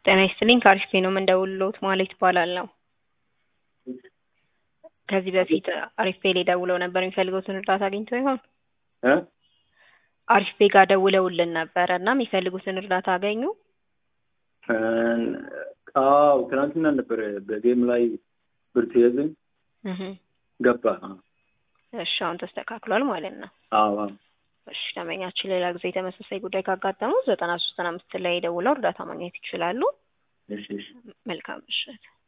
ጤና ይስጥልኝ ከአሪፍ ነው የምንደውልሎት ማለት ይባላለሁ። ከዚህ በፊት አሪፍ ፔ ላይ ደውለው ነበር የሚፈልጉትን እርዳታ አግኝተው ይሆን? እ አሪፍ ፔ ጋር ደውለውልን ነበረ እና የሚፈልጉትን እርዳታ አገኙ? አዎ ትናንትና ነበረ በጌም ላይ ብር ትይዝን እህ ገባ። እሺ አሁን ተስተካክሏል ማለት ነው። አዎ አዎ እሺ ደንበኛችን ሌላ ጊዜ ተመሳሳይ ጉዳይ ካጋጠመው ዘጠና ሶስት ዘጠና አምስት ላይ ደውለው እርዳታ ማግኘት ይችላሉ። እሺ እሺ መልካም ምሽት።